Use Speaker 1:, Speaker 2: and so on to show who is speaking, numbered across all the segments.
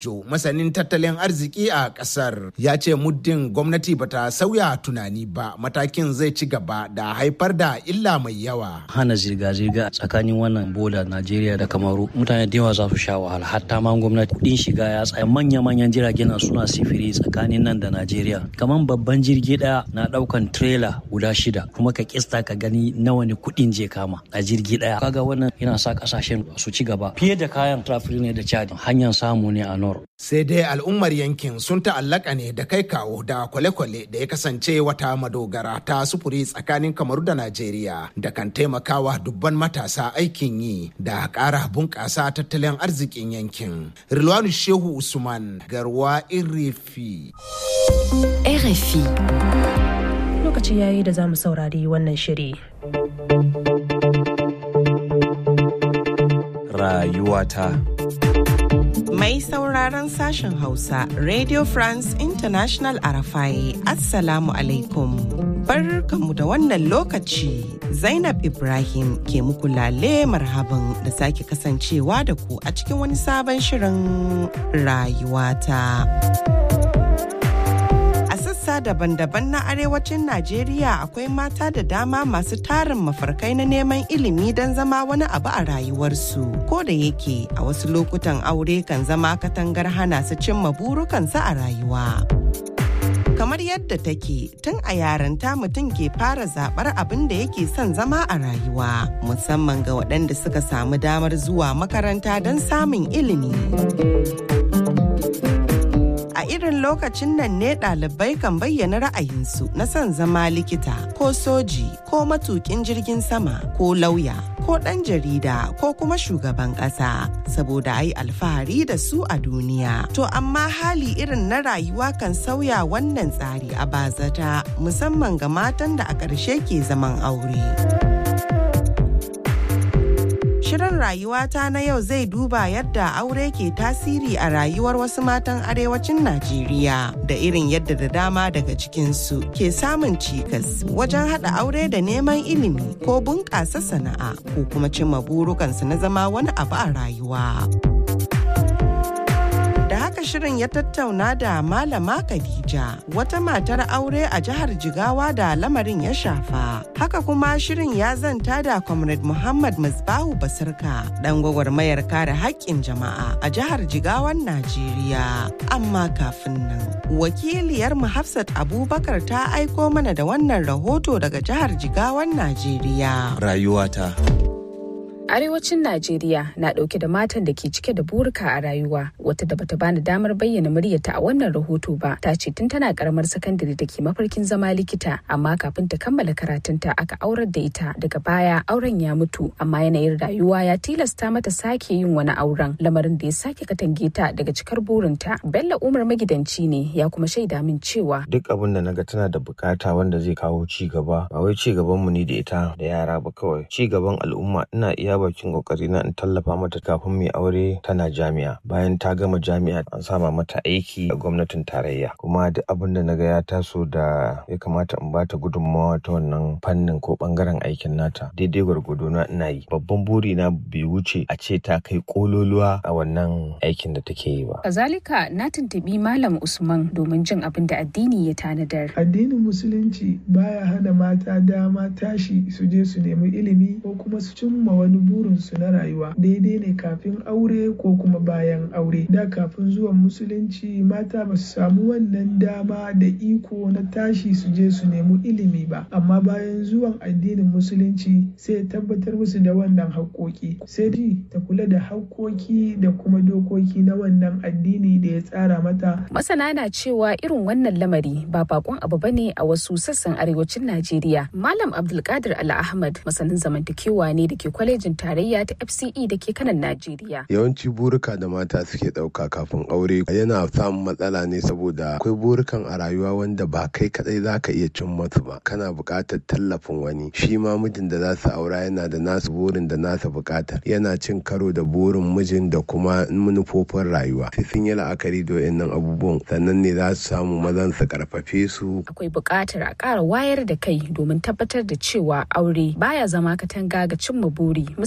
Speaker 1: Jo masanin tattalin arziki a ƙasar ya ce muddin gwamnati bata sauya tunani ba matakin zai ci gaba da haifar da illa mai yawa.
Speaker 2: Hana zirga-zirga tsakanin wannan boda Najeriya da Kamaru mutane da yawa za su sha wahala hatta ma gwamnati kuɗin shiga ya tsaya manya-manyan jiragen suna sifiri tsakanin nan da Najeriya. Kamar babban jirgi ɗaya na ɗaukan trailer guda shida kuma ka kista ka gani nawa ne kuɗin je kama a jirgi ɗaya. Kaga wannan yana sa ƙasashen su ci gaba fiye da kayan traffic ne da Chad hanyar samu ne a Nor.
Speaker 1: Sai dai al'ummar yankin sun ta'allaka ne da kai kawo da kwale-kwale da ya kasance wata madogara ta sufuri tsakanin Kamaru da Najeriya da kan taimakawa dubban matasa aikin yi da ƙara bunƙasa tattalin arzikin yankin. Rilwanu Shehu Usman Garwa Irifi.
Speaker 3: RFI. Lokaci yayi da za mu saurari wannan shiri.
Speaker 4: Rayuwata.
Speaker 5: Mai sauraron sashen Hausa, Radio France International Arafai, Assalamu alaikum. Barkanmu da wannan lokaci, Zainab Ibrahim ke muku lale marhaban da sake kasancewa da ku a cikin wani sabon shirin rayuwata. sassa daban-daban na arewacin Najeriya akwai mata da dama masu tarin mafarkai na neman ilimi don zama wani abu a rayuwarsu. Ko da yake a wasu lokutan aure kan zama katangar hana su cimma burukansu a rayuwa. kamar yadda take tun a yaranta mutum ke fara zabar abin da yake son zama a rayuwa musamman ga waɗanda suka samu damar zuwa makaranta don samun ilimi. a irin lokacin nan ne ɗalibai kan bayyana ra'ayinsu na son zama likita ko soji ko matukin jirgin sama ko lauya ko ɗan jarida ko kuma shugaban ƙasa saboda ai alfahari da su a duniya to amma hali irin na rayuwa kan sauya wannan tsari a bazata musamman ga matan da a ƙarshe ke zaman aure. Shirin rayuwata na yau zai duba yadda aure ke tasiri a rayuwar wasu matan arewacin Najeriya da irin yadda da dama daga cikinsu ke samun cikas wajen haɗa aure da neman ilimi ko bunƙasa sana'a ko kuma cimma burukansu na zama wani abu a rayuwa. da haka shirin ya tattauna da malama Khadija wata matar aure a jihar Jigawa da lamarin ya shafa. Haka kuma shirin ya zanta da Comrade Muhammad Musbahu Basirka dan gwagwarmayar kare haƙƙin jama'a a jihar Jigawan Najeriya. Amma kafin nan, wakiliyar mu Hafsat Abubakar ta aiko mana da wannan rahoto daga jihar Jigawan Najeriya.
Speaker 4: Rayuwata.
Speaker 6: Arewacin Najeriya na ɗauke da matan da ke cike da burika a rayuwa wata da bata bani damar bayyana muryarta a wannan rahoto ba ta ce tun tana karamar sakandare da ke mafarkin zama likita amma kafin ta kammala karatunta aka aurar da ita daga baya auren ya mutu amma yanayin rayuwa ya tilasta mata sake yin wani auren lamarin da ya sake katange ta daga cikar burinta Bello Umar magidanci ne ya kuma shaida min cewa
Speaker 7: duk abin da naga tana da bukata wanda zai kawo ci gaba ba wai ci gaban mu ne da ita da yara ba kawai ci gaban al'umma ina iya bakin kokari na in tallafa mata kafin mai aure tana jami'a bayan ta gama jami'a an sama mata aiki a gwamnatin tarayya kuma duk abin da naga ya taso da ya kamata in bata gudunmawa ta wannan fannin ko bangaren aikin nata daidai gwargwado na ina yi babban buri na bai wuce a ce ta kai kololuwa a wannan aikin da take yi ba
Speaker 6: kazalika na tuntubi malam usman domin jin abin da addini ya tanadar
Speaker 8: addinin musulunci baya hana mata dama tashi su je su nemi ilimi ko kuma su cimma wani burinsu na rayuwa daidai ne kafin aure ko kuma bayan aure da kafin zuwan musulunci mata ba su samu wannan dama da iko na tashi su je su nemi ilimi ba amma bayan zuwan addinin musulunci sai ya tabbatar musu da wannan haƙƙoƙi sai ji ta kula da haƙƙoƙi da kuma dokoki na wannan addini da ya tsara mata
Speaker 6: masana na cewa irin wannan lamari ba bakon abu bane a wasu sassan arewacin najeriya malam abdulkadir al ahmad masanin zamantakewa ne da ke kwalejin tarayya ta FCE da ke kanan Najeriya.
Speaker 9: Yawanci burika da mata suke ɗauka kafin aure yana samun matsala ne saboda akwai burukan a rayuwa wanda ba kai kadai za ka iya cin masu ba. Kana buƙatar tallafin wani. Shi ma mijin da za su aura yana da nasu burin da nasa buƙatar. Yana cin karo da burin mijin da kuma manufofin rayuwa. Sai sun yi la'akari da wayannan abubuwan sannan ne za su samu mazan su karfafe su.
Speaker 6: Akwai buƙatar a ƙara wayar da kai domin tabbatar da cewa aure baya zama katanga ga cimma buri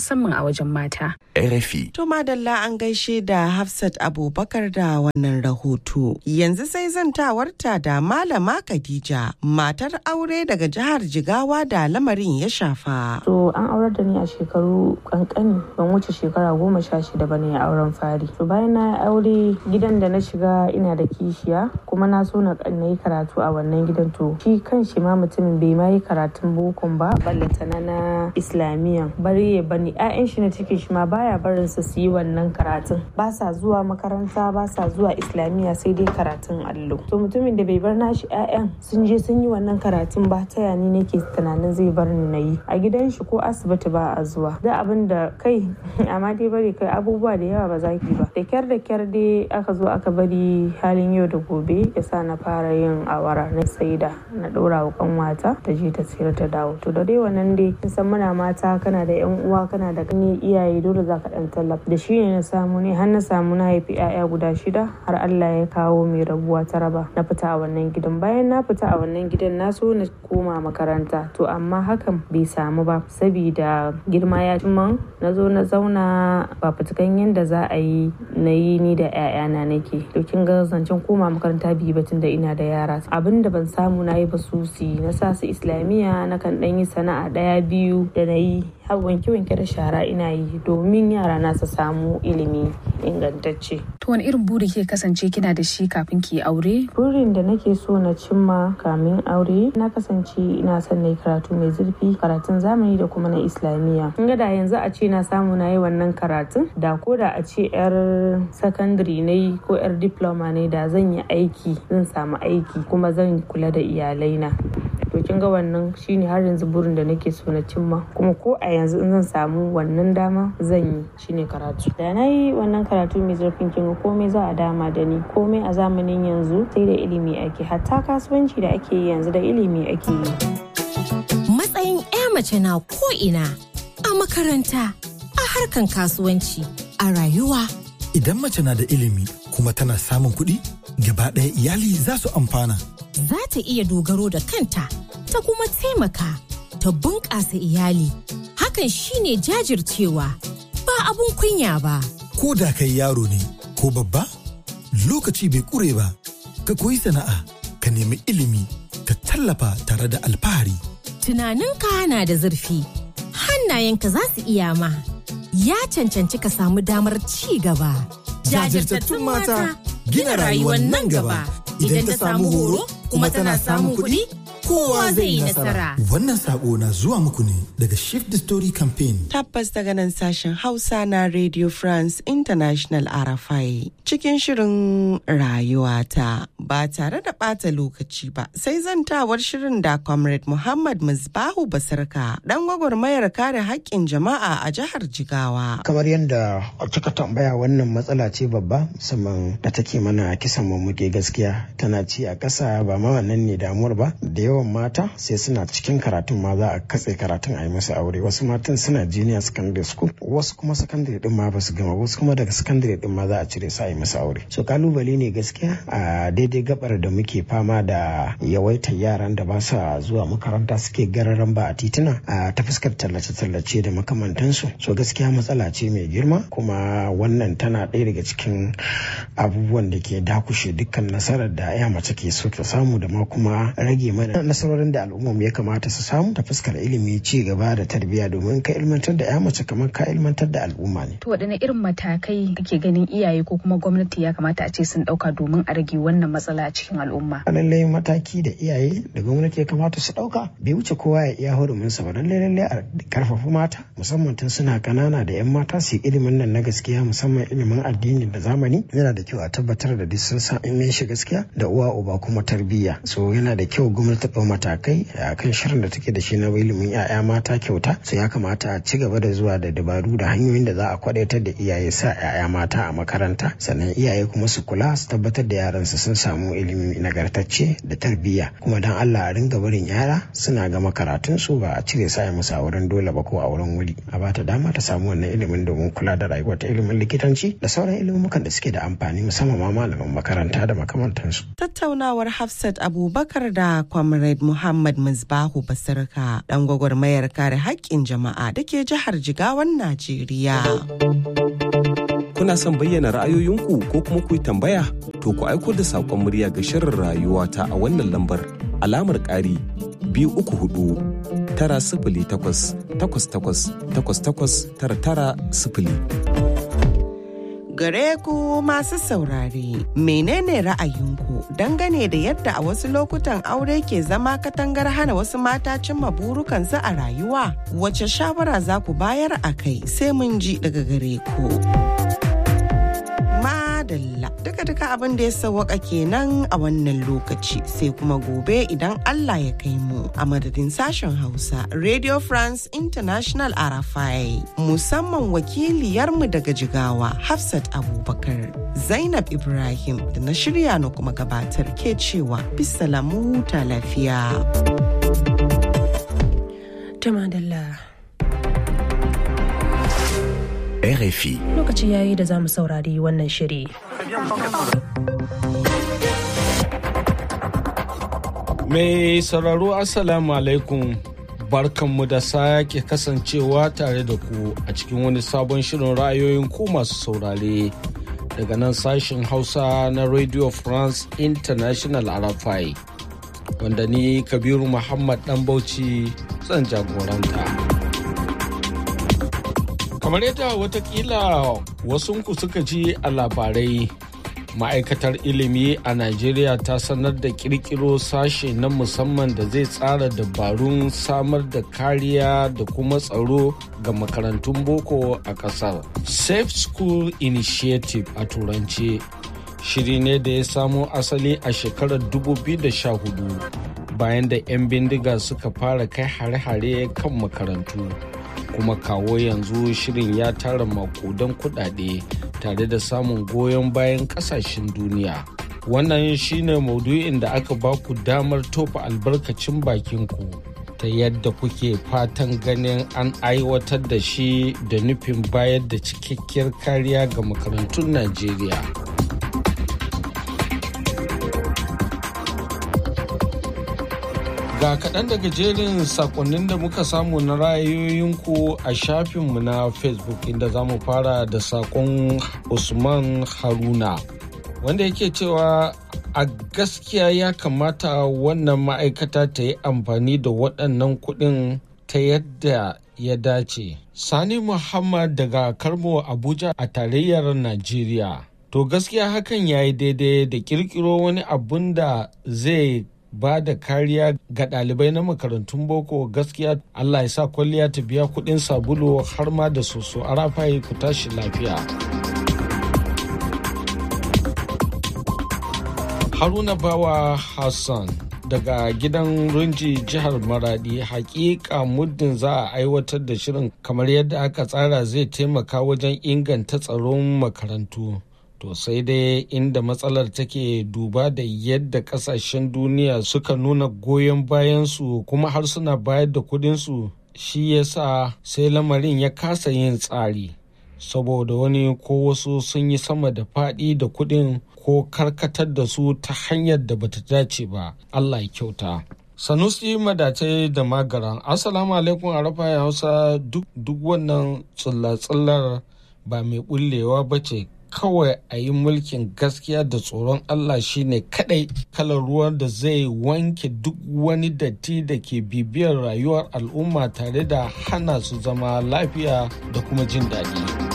Speaker 6: musamman a wajen mata.
Speaker 10: RFI.
Speaker 5: To madalla an gaishe da Hafsat Abubakar da wannan rahoto. Yanzu sai zantawarta da Malama Khadija, matar aure daga jihar Jigawa da lamarin ya shafa.
Speaker 11: To an aurar da ni a shekaru kankani ban wuce shekara goma sha shida ba ne a auren fari. To bayan na aure gidan da na shiga ina da kishiya kuma na so na yi karatu a wannan gidan to shi kan shi ma mutumin bai ma yi karatun bokon ba ballantana na islamiyya bari ya bani 'ya'yan shi na cikin shi ma baya barin su su yi wannan karatun ba sa zuwa makaranta ba sa zuwa islamiyya sai dai karatun allo to mutumin da bai bar nashi 'ya'yan sun je sun yi wannan karatun ba ta yani nake tunanin zai bar ni na yi a gidan shi ko asibiti ba a zuwa da abin da kai amma dai bari kai abubuwa da yawa ba za ki ba da kyar da kyar dai aka zo aka bari halin yau da gobe ya sa na fara yin awara na saida na ɗora wa kanwata ta je ta sayar ta dawo to da dai wannan dai kin san muna mata kana da yan uwa kana da ganye iyaye dole za ka dan tallafa da shi ne na samu ne har na samu na haifi 'ya'ya guda shida har Allah ya kawo mai rabuwa ta raba na fita a wannan gidan bayan na fita a wannan gidan na so na koma makaranta to amma hakan bai samu ba sabida girma ya man na zo na zauna ba fitukan yadda za a yi na yi ni da 'ya'yana nake to kin ga zancen koma makaranta biyu batun da ina da yara abin da ban samu na yi ba susi na sa su islamiyya na kan dan yi sana'a daya biyu da na yi har wanke-wanke da shara ina yi domin yara na su samu ilimi ingantacce.
Speaker 6: To wani irin buri ke kasance kina da shi kafin ki aure?
Speaker 11: Burin da nake so na cimma kamin aure na kasance ina son na yi karatu mai zurfi karatun zamani da kuma na islamiyya. Kin ga da yanzu a ce na samu na yi wannan karatun da ko da a ce yar sakandare na yi ko yar diploma ne da zan yi aiki zan samu aiki kuma zan kula da iyalaina. to kin ga wannan shine har yanzu burin da nake so na cimma kuma ko a yanzu in zan samu wannan dama zan yi shine karatu da na yi wannan karatu mai zurfin kin ga komai za a dama da ni komai a zamanin yanzu sai da ilimi ake hatta kasuwanci da ake yi yanzu da ilimi ake yi
Speaker 12: matsayin 'ya mace na ko ina a makaranta a harkan kasuwanci a rayuwa
Speaker 13: idan mace na da ilimi kuma tana samun kuɗi gaba ɗaya iyali za su amfana
Speaker 12: za ta iya dogaro da kanta ta kuma taimaka ta bunƙasa iyali hakan shine jajircewa ba abun kunya ba
Speaker 13: ko da kai yaro ne ko babba lokaci bai ƙure ba ka koyi sana'a ka nemi ilimi ka tallafa tare da alfahari
Speaker 12: tunaninka na da zurfi hannayenka za su iya ma ya cancanci ka samu damar ci gaba
Speaker 13: jajirtattun mata gina rayuwar nan gaba idan ta samu horo kuma tana samun kuɗi kowa zai yi nasara. Wannan sako na zuwa muku ne daga Shift the Story Campaign.
Speaker 5: Tabbas daga nan sashen Hausa na Radio France International RFI cikin shirin rayuwata ba tare da ɓata lokaci ba sai zantawar shirin da Comrade Muhammad Musbahu Basarka dan gwagwarmayar kare haƙƙin jama'a a jihar Jigawa.
Speaker 14: Kamar yadda kika tambaya wannan matsala ce babba musamman da take mana kisan mummuke gaskiya tana ci a ƙasa ba ma wannan ne damuwar ba da yawan mata sai suna cikin karatun ma za a katse karatun a yi musu aure wasu matan suna junior secondary school wasu kuma secondary din ma ba su gama wasu kuma daga secondary din ma za a cire su a yi musu aure so kalubale ne gaskiya a daidai gabar da muke fama da yawaitar yaran da ba sa zuwa makaranta suke gararan ba a tituna a ta fuskar tallace-tallace da makamantansu so gaskiya matsala ce mai girma kuma wannan tana ɗaya daga cikin abubuwan da ke dakushe dukkan nasarar da ya mace ke so ta samu da ma kuma rage mana nasarorin da al'ummar ya kamata su samu ta fuskar ilimi ci gaba da tarbiyya domin ka ilmantar da ya mace kamar ka ilmantar da al'umma ne.
Speaker 6: To waɗanne irin matakai kake ganin iyaye ko kuma gwamnati ya kamata a ce sun ɗauka domin a rage wannan matsala a cikin al'umma?
Speaker 14: Lallai mataki da iyaye da gwamnati ya kamata su ɗauka bai wuce kowa ya iya hurumin sa ba lallai lallai a karfafa mata musamman tun suna kanana da 'yan mata su ilimin nan na gaskiya musamman ilimin addini da zamani yana da kyau a tabbatar da duk sun san in shi gaskiya da uwa uba kuma tarbiyya so yana da kyau gwamnati ɗau matakai a kan shirin da take da shi na ilimin 'ya'ya mata kyauta su ya kamata a ci gaba da zuwa da dabaru da hanyoyin da za a kwadaitar da iyaye sa 'ya'ya mata a makaranta sannan iyaye kuma su kula su tabbatar da yaran su sun samu ilimi nagartacce da tarbiyya kuma dan Allah a ringa barin yara suna gama karatun su ba a cire sa musu a wurin dole ba ko a wurin wuri a bata dama ta samu wannan ilimin domin kula da rayuwar ta ilimin likitanci da sauran ilimukan da suke da amfani musamman ma malaman makaranta da makamantansu
Speaker 5: tattaunawar Hafsat Abubakar da Kwamra Comrade Muhammad Musbahu Basirka ɗan gwagwarmayar kare haƙƙin jama'a da ke jihar Jigawan Najeriya.
Speaker 10: Kuna son bayyana ra'ayoyinku ko kuma ku yi tambaya? To ku aiko da saƙon murya ga shirin rayuwa ta a wannan lambar alamar ƙari biyu uku hudu tara sifili takwas takwas takwas takwas takwas tara tara sifili.
Speaker 5: Gare ku masu saurare, menene ra'ayinku dangane da yadda a wasu lokutan aure ke zama katangar hana wasu mata cimma burukansu a rayuwa? Wace shawara za ku bayar a kai sai mun ji daga gare ku. Madalla duka-duka abin da ya sawwaka kenan a wannan lokaci sai kuma gobe idan Allah ya kai mu a madadin sashen Hausa Radio France International Arafai musamman wakiliyarmu daga Jigawa Hafsat Abubakar Zainab Ibrahim da na shirya na kuma gabatar ke cewa bisalamu huta lafiya.
Speaker 3: Tamadalla.
Speaker 15: RFI.
Speaker 3: Lokaci yayi da za mu saurari wannan shiri.
Speaker 16: Mai sauraro Assalamu alaikum barkanmu da sake kasancewa tare da ku a cikin wani sabon shirin ra'ayoyin ku masu saurare daga nan sashen Hausa na Radio France International RFI wanda ni Kabiru Muhammad Dan Bauchi zan jagoranta. kamar yadda watakila wasunku suka ji a labarai ma'aikatar ilimi a najeriya ta sanar da kirkiro sashe na musamman da zai tsara dabarun samar da kariya da kuma tsaro ga makarantun boko a kasar safe school initiative a turance shiri ne da ya samo asali a shekarar 2014 bayan da 'yan bindiga suka fara kai hare-hare kan makarantu kuma kawo yanzu shirin ya tara makudan kudade tare da samun goyon bayan kasashen duniya wannan shine maudu'in da aka baku damar tofa albarkacin bakinku ta yadda kuke fatan ganin an aiwatar da shi da nufin bayar da cikakkiyar kariya ga makarantun najeriya Ga kaɗan daga jerin sakonnin da muka samu na ra'ayoyinku a shafinmu na Facebook inda za mu fara da sakon Usman Haruna wanda yake cewa a gaskiya ya kamata wannan ma'aikata ta yi amfani da waɗannan kuɗin ta yadda ya dace. Sani Muhammad daga Karmo Abuja a tarayyar Najeriya. To gaskiya hakan ya yi daidai da kirkiro wani abun da zai ba da kariya ga ɗalibai na makarantun boko gaskiya Allah ya sa kwalliya ta biya kuɗin sabulu har ma da soso a rafayi ku tashi lafiya. Haruna Bawa Hassan daga gidan Runji jihar Maradi hakika muddin za a aiwatar da shirin kamar yadda aka tsara zai taimaka wajen inganta tsaron makarantu. To sai dai inda matsalar take duba da yadda kasashen duniya suka nuna goyon bayansu kuma har suna bayar da kudinsu shi yasa sai lamarin ya kasa yin tsari. Saboda wani ko wasu sun yi sama da faɗi da kudin ko karkatar da su ta hanyar da bata dace ba. Allah ya kyauta. Sanusi madatai da magaran. Assalamu alaikum a rafa Hausa duk wannan tsulla-tsullar ba mai bullewa ba ce kawai a yi mulkin gaskiya da tsoron Allah shine kadai kalar ruwan da zai wanke duk wani datti da ke bibiyar rayuwar al'umma tare da hana su zama lafiya da kuma jin daɗi.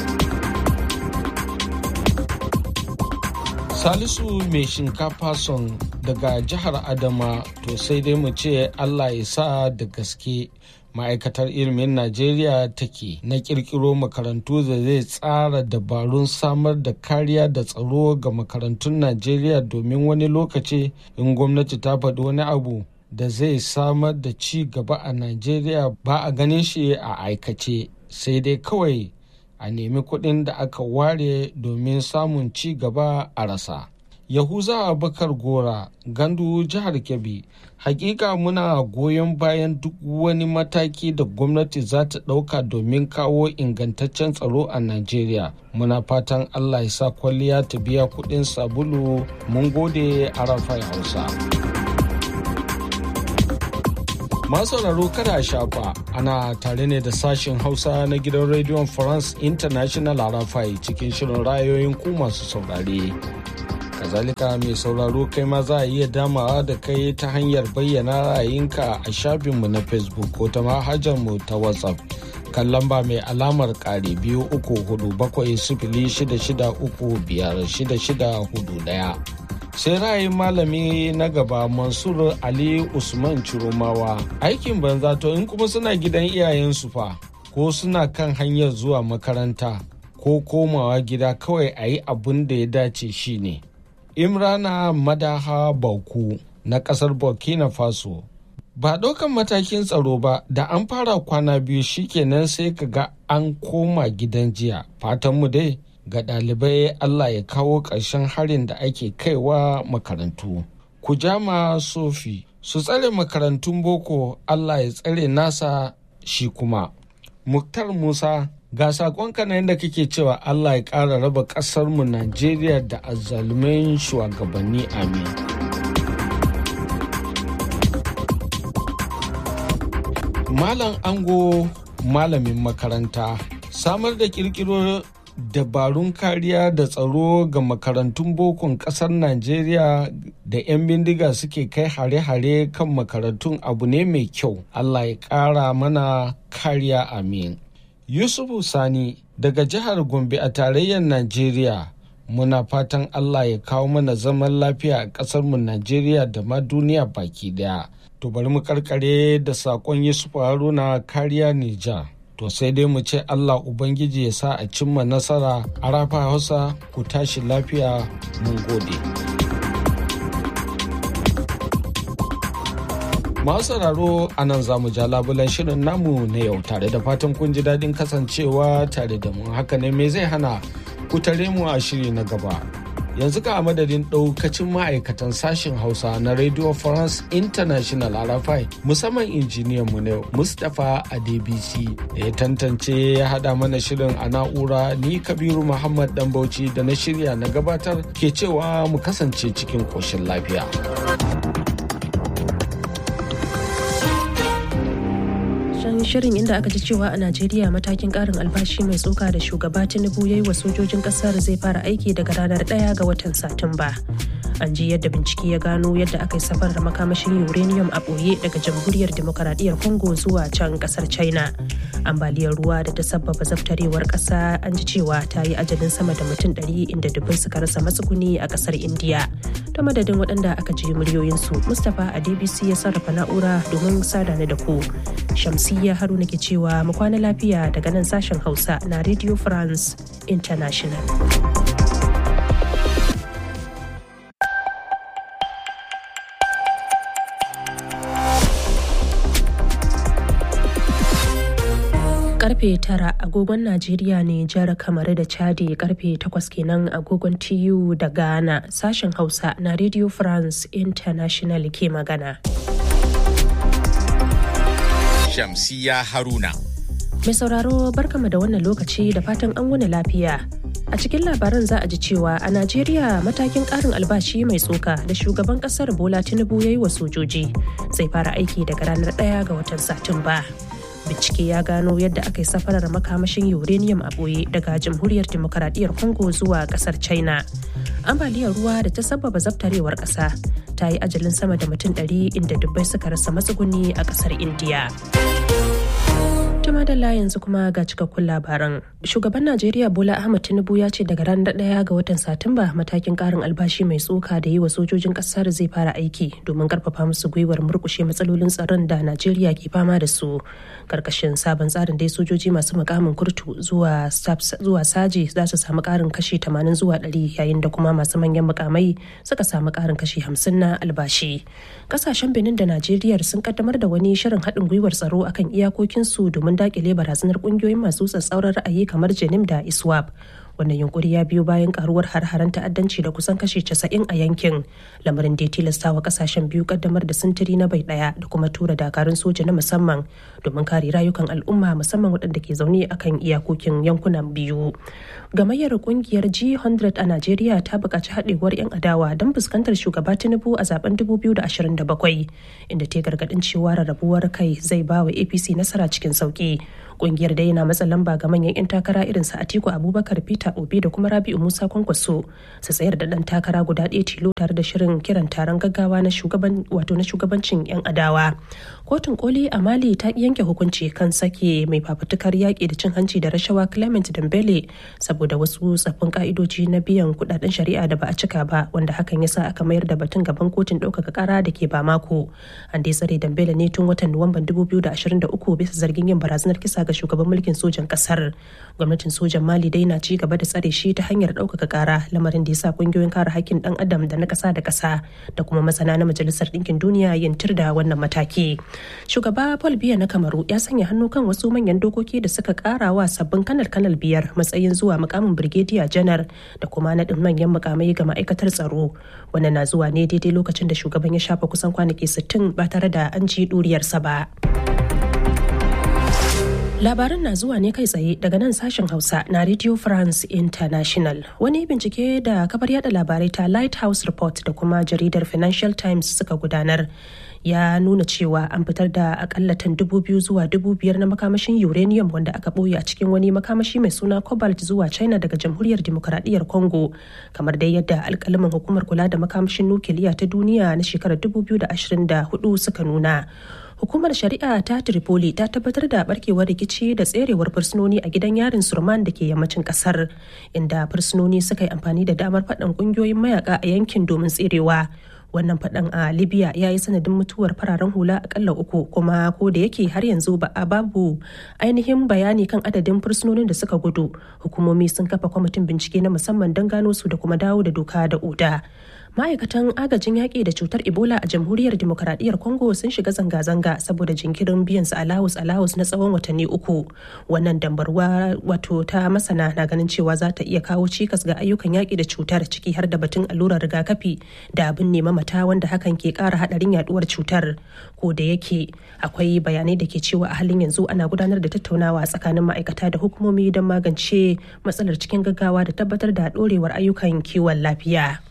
Speaker 16: Salisu mai shinkafa son daga jihar Adama to sai dai mu ce Allah ya sa da gaske ma'aikatar ilimin najeriya take na kirkiro makarantu da zai tsara dabarun samar da kariya da tsaro ga makarantun najeriya domin wani lokaci in gwamnati ta faɗi wani abu da zai samar da ci gaba a najeriya ba a ganin shi a aikace sai dai kawai a nemi kuɗin da aka ware domin samun ci gaba a rasa Yahuza Abubakar Gora, Gandu jihar Kebbi, hakika muna goyon bayan duk wani mataki da gwamnati za ta ɗauka domin kawo ingantaccen tsaro a Najeriya. Muna fatan Allah ya sa kwalliya ta biya kuɗin sabulu mun gode a Rafai Hausa. Masu sauraro kada a shafa ana tare ne da sashen Hausa na gidan rediyon France International Arafai cikin shirin rayoyin ku masu saurare. Kazalika mai sauraro kai ma za a iya damawa da kai ta hanyar bayyana ra'ayinka a shafinmu na Facebook ko ta mu ta WhatsApp. kan lamba mai alamar kare biyu uku hudu bakwai sifili shida shida uku biyar shida shida hudu daya. sai ra'ayin malami na gaba mansur ali usman ciromawa aikin banza to in kuma suna gidan iyayensu fa ko suna kan hanyar zuwa makaranta ko komawa gida kawai a yi abin da ya dace shine imrana madaha bauku na kasar burkina faso ba ɗaukan matakin tsaro ba da an fara kwana biyu shikenan sai ka ga an koma gidan jiya fatanmu dai ga ɗalibai Allah ya kawo ƙarshen harin da ake kaiwa makarantu. Kujama Sofi su tsare makarantun boko Allah ya tsare nasa shi kuma. Muktar Musa ga saƙonka na yadda kake cewa Allah ya ƙara raba ƙasarmu Najeriya da azzalumin shugabanni amin. Malam Ango malamin makaranta samar da ƙirƙiro dabarun kariya da tsaro ga makarantun bokon kasar najeriya da 'yan bindiga suke kai hare-hare kan makarantun abu ne mai kyau allah ya ƙara mana kariya amin yusufu sani daga jihar gombe a tarayyar najeriya muna fatan allah ya kawo mana zaman lafiya a ƙasarmu najeriya da ma duniya baki daya to bari mu karkare da saƙon yusufu haruna kariya nijar to sai dai mu ce Allah Ubangiji ya sa a cimma nasara a rafa hausa ku tashi lafiya mun gode. Masu sauraro a nan za mu ja labulan shirin namu na yau tare da fatan kun ji daɗin kasancewa tare da mu haka ne me zai hana ku tare mu a shiri na gaba. yanzu ka a madadin ɗaukacin ma'aikatan sashen hausa na radio france international arafai musamman injiniyan mu ne mustapha adebisi da ya tantance ya hada mana shirin a na'ura ni kabiru muhammad dan bauchi da na shirya na gabatar ke cewa mu kasance cikin koshin lafiya
Speaker 3: shirin inda aka ji cewa a Najeriya matakin karin albashi mai tsoka da shugaba Tinubu ya yi wa sojojin kasar zai fara aiki daga ranar ɗaya ga watan Satumba. An ji yadda bincike ya gano yadda aka yi safar da makamashin uranium a ɓoye daga jamhuriyar demokaradiyyar Congo zuwa can kasar China. Ambaliyar ruwa da ta sabbaba zaftarewar ƙasa an ji cewa ta yi ajalin sama da mutum ɗari inda dubbai suka rasa matsuguni a ƙasar Indiya. Ta madadin waɗanda aka ji muryoyinsu, Mustapha a DBC ya sarrafa na'ura domin sada ni da ku. Shamsiyya Haruna ke cewa mu kwana lafiya daga nan sashen Hausa na Radio France International. karfe tara agogon Najeriya ne jihar Kamaru da Chadi karfe takwas kenan agogon TU da Ghana sashen Hausa na Radio France International ke magana.
Speaker 15: Shamsiya Haruna.
Speaker 3: Mai sauraro barkama da wannan lokaci da fatan an wuni lafiya. A cikin labaran za a ji cewa a Najeriya matakin ƙarin albashi mai tsoka da shugaban ƙasar Bola Tinubu ya yi wa sojoji zai fara aiki daga ranar ɗaya ga watan Satumba. Bincike ya gano yadda aka yi safarar makamashin uranium a ɓoye daga jamhuriyar demokaradiyyar Congo zuwa ƙasar China. Ambaliyar ruwa da ta sababa zabtarewar ƙasa ta yi ajalin sama da mutum ɗari inda dubbai suka rasa matsuguni a ƙasar Indiya. Tuma da yanzu kuma ga cikakkun labaran. Shugaban Najeriya Bola Ahmed Tinubu ya ce daga ranar ɗaya ga watan Satumba matakin ƙarin albashi mai tsoka da yi wa sojojin ƙasar zai fara aiki domin ƙarfafa musu gwiwar murƙushe matsalolin tsaron da Najeriya ke fama da su. Karkashin sabon tsarin dai sojoji masu mukamin kurtu zuwa zuwa saji za su samu ƙarin kashi 80 zuwa 100 yayin da kuma masu manyan mukamai suka samu ƙarin kashi 50 na albashi. Ƙasashen Benin da Najeriya sun kaddamar da wani shirin haɗin gwiwar tsaro akan iyakokinsu domin dakile barazanar kungiyoyin masu tsatsauran ra'ayi kamar jenim da iswap wannan yunkuri ya biyo bayan karuwar har-haren ta'addanci da kusan kashe 90 a yankin lamarin da ya tilasta wa kasashen biyu kaddamar da sintiri na bai daya da kuma tura dakarun soja na musamman domin kare rayukan al'umma musamman waɗanda ke zaune akan iyakokin yankunan biyu gamayyar kungiyar g100 a najeriya ta buƙaci haɗewar 'yan adawa don fuskantar shugaba tinubu a zaben 2027 inda ta gargaɗin cewa rarrabuwar kai zai ba wa apc nasara cikin sauki kungiyar dai na matsa lamba ga manyan 'yan takara irin su atiku abubakar peter obi da kuma rabi'u musa kwankwaso su tsayar da dan takara guda ɗaya tilo tare da shirin kiran taron gaggawa na shugaban wato na shugabancin 'yan adawa kotun koli a mali ta yanke hukunci kan sake mai fafutukar yaƙi da cin hanci da rashawa clement dembele saboda wasu tsaffin ka'idoji na biyan kudaden shari'a da ba a cika ba wanda hakan ya sa aka mayar da batun gaban kotun ɗaukaka kara da ke bamako an dai tsare dembele ne tun watan nuwamban 2023 bisa zargin yin barazanar kisa ga shugaban mulkin sojan kasar gwamnatin sojan mali dai na ci gaba da tsare shi ta hanyar ɗaukaka kara lamarin da ya sa kungiyoyin kare hakkin dan adam da na ƙasa da ƙasa da kuma masana na majalisar ɗinkin duniya yin tir da wannan mataki shugaba paul biya na kamaru ya sanya hannu kan wasu manyan dokoki da suka ƙara wa sabbin kanal kanal biyar matsayin zuwa mukamin birgediya janar da kuma naɗin manyan mukamai ga ma'aikatar tsaro wannan na zuwa ne daidai lokacin da shugaban ya shafa kusan kwanaki 60 ba tare da an ji ɗuriyarsa ba. Labaran na zuwa ne kai tsaye daga nan sashen Hausa na Radio France International. Wani bincike da kafar yada labarai ta Lighthouse Report da kuma jaridar Financial Times suka gudanar ya nuna cewa an fitar da akalla tan dubu biyu zuwa dubu biyar na makamashin uranium wanda aka ɓoye a cikin wani makamashi mai suna cobalt zuwa china daga jamhuriyar demokuraɗiyyar congo kamar dai yadda alkalamin hukumar kula da makamashin nukiliya ta duniya na shekarar 2024 suka nuna hukumar shari'a ta tripoli ta tabbatar da barkewar rikici da tserewar fursunoni a gidan yarin surman da ke yammacin kasar inda fursunoni suka yi amfani da damar faɗan ƙungiyoyin mayaka a yankin domin tserewa wannan faɗan a libya ya yi sanadin mutuwar fararen hula akalla uku kuma ko da yake har yanzu ba a babu ainihin bayani kan adadin fursunonin da suka gudu hukumomi sun kafa kwamitin bincike na musamman don gano su da kuma dawo da doka da oda ma'aikatan agajin yaƙi da cutar ebola a jamhuriyar demokaradiyyar congo sun shiga zanga-zanga saboda jinkirin biyan su alawus alawus na tsawon watanni uku wannan dambarwa wato ta masana na ganin cewa za ta iya kawo cikas ga ayyukan yaƙi da cutar ciki har da batun allurar rigakafi da abin nema mata wanda hakan ke ƙara haɗarin yaduwar cutar ko da yake akwai bayanai da ke cewa a halin yanzu ana gudanar da tattaunawa tsakanin ma'aikata da hukumomi don magance matsalar cikin gaggawa da tabbatar da ɗorewar ayyukan kiwon lafiya.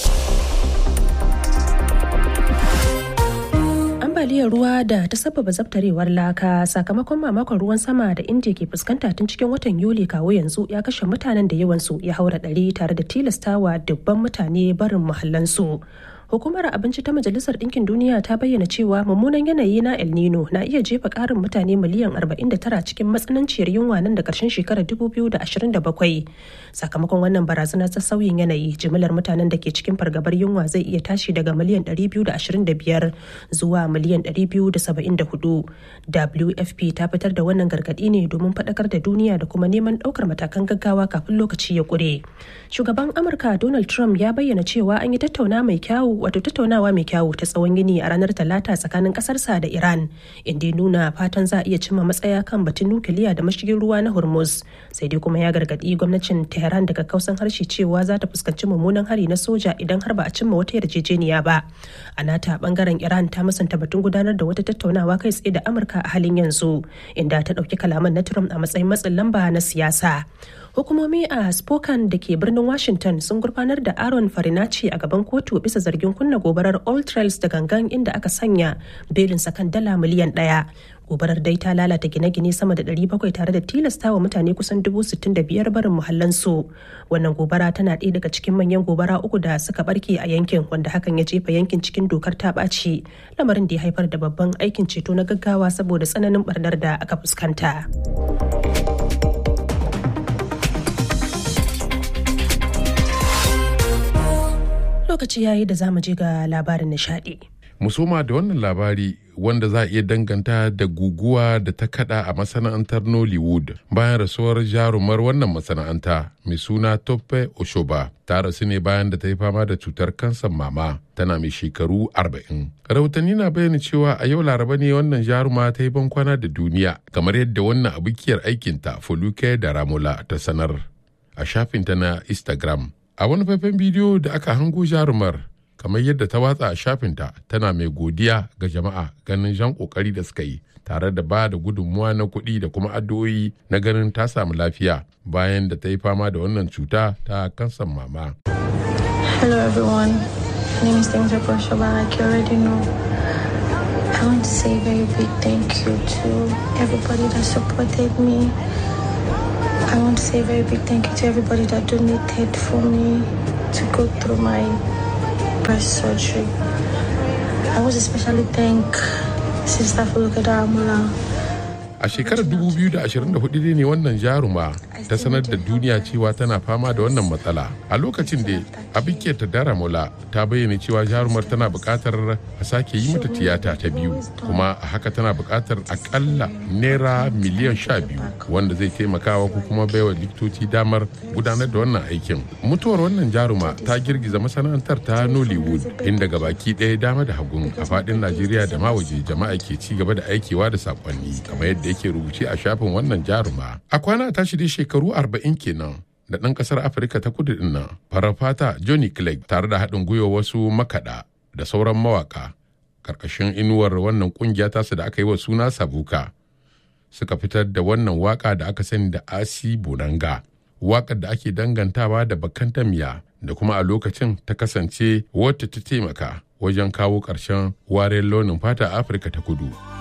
Speaker 3: ambaliyar ruwa da ta sababa zabtarewar laka sakamakon mamakon ruwan sama da indiya ke fuskanta tun cikin watan yuli kawo yanzu ya kashe mutanen da yawansu ya haura ɗari tare da tilastawa dubban mutane barin muhallansu hukumar abinci ta majalisar ɗinkin duniya ta bayyana cewa mummunan yanayi na el nino na iya jefa ƙarin mutane miliyan 49 cikin matsananciyar yunwa nan da ƙarshen shekarar 2027 sakamakon wannan barazana ta sauyin yanayi jimillar mutanen da ke cikin fargabar yunwa zai iya tashi daga miliyan 225 zuwa miliyan 274 wfp ta fitar da wannan gargaɗi ne domin faɗakar da duniya da kuma neman ɗaukar matakan gaggawa kafin lokaci ya ƙure shugaban amurka donald trump ya bayyana cewa an yi tattauna mai kyawu wato tattaunawa mai kyawu ta tsawon gini a ranar talata tsakanin kasarsa da iran inda ya nuna fatan za a iya cimma matsaya kan batun nukiliya da mashigin ruwa na hormuz sai dai kuma ya gargadi gwamnatin tehran daga kausan harshe cewa za ta fuskanci mummunan hari na soja idan har ba a cimma wata yarjejeniya ba a nata bangaren iran ta musanta batun gudanar da wata tattaunawa kai tsaye da amurka a halin yanzu inda ta ɗauki kalaman na trump a matsayin matsin lamba na siyasa hukumomi a spokane da ke birnin washington sun gurfanar da aaron farinaci a gaban kotu bisa zargin kunna gobarar all trails da gangan inda aka sanya belinsa kan dala miliyan daya gobarar dai ta lalata gine-gine sama da 700 tare da tilasta wa mutane kusan 65,000 barin muhallansu wannan gobara tana ɗaya daga cikin manyan gobara uku da suka barke a yankin wanda hakan ya jefa yankin cikin dokar ta ɓaci lamarin da ya haifar da babban aikin ceto na gaggawa saboda tsananin barnar da aka fuskanta. lokaci yayi da zamu je ga labarin nishadi.
Speaker 17: Musoma da wannan labari wanda za a iya danganta da guguwa da ta kada a masana'antar Nollywood bayan rasuwar jarumar wannan masana'anta mai suna Tope Oshoba. Ta rasu ne bayan da ta yi fama da cutar kansan mama tana mai shekaru 40. Rahotanni na bayyana cewa a yau laraba ne wannan jaruma ta yi bankwana da duniya kamar yadda wannan abukiyar aikinta Foluke da Ramola ta sanar. a shafinta na instagram a wani faifan bidiyo da aka hango jarumar kamar yadda ta watsa a shafinta tana mai godiya ga jama'a ganin jan kokari da suka yi tare da ba da gudunmuwa na kuɗi da kuma addu'o'i na ganin ta samu lafiya bayan da ta yi fama da wannan cuta ta kansan mama.
Speaker 18: Hello everyone, my name is Dr. Proshoba, like you already know. I want to say a very big thank you to everybody that supported me. I want to say a very big thank you to everybody that donated for me to go through my breast surgery. I want to especially thank Sister Fulukada Amula.
Speaker 17: A shekarar 2024 ne wannan jaruma ta sanar da duniya cewa tana fama da wannan matsala. A lokacin da Abike ta Daramola ta bayyana cewa jarumar tana buƙatar a sake yi mata tiyata ta biyu, kuma a haka tana buƙatar akalla naira miliyan sha biyu wanda zai taimakawa ko kuma baiwa likitoci damar gudanar da wannan aikin. Mutuwar wannan jaruma ta girgiza masana'antar ta Nollywood inda gabaki ɗaya dama da hagun a faɗin Najeriya da ma waje jama'a ke ci gaba da aikewa da saƙonni kamar yadda yake rubuce a shafin wannan jaruma. A kwana ta shirye shekaru arba'in kenan da ɗan ƙasar Afirka ta kudu ɗin nan farar fata Johnny Clegg tare da haɗin gwiwa wasu makaɗa da sauran mawaƙa ƙarƙashin inuwar wannan ƙungiya tasu da aka yi wa suna Sabuka suka fitar da wannan waƙa da aka sani da Asi Bonanga. Waƙar da ake dangantawa da bakan tamiya da kuma a lokacin ta kasance wata ta taimaka wajen kawo ƙarshen wariyar launin fata a Afirka ta kudu.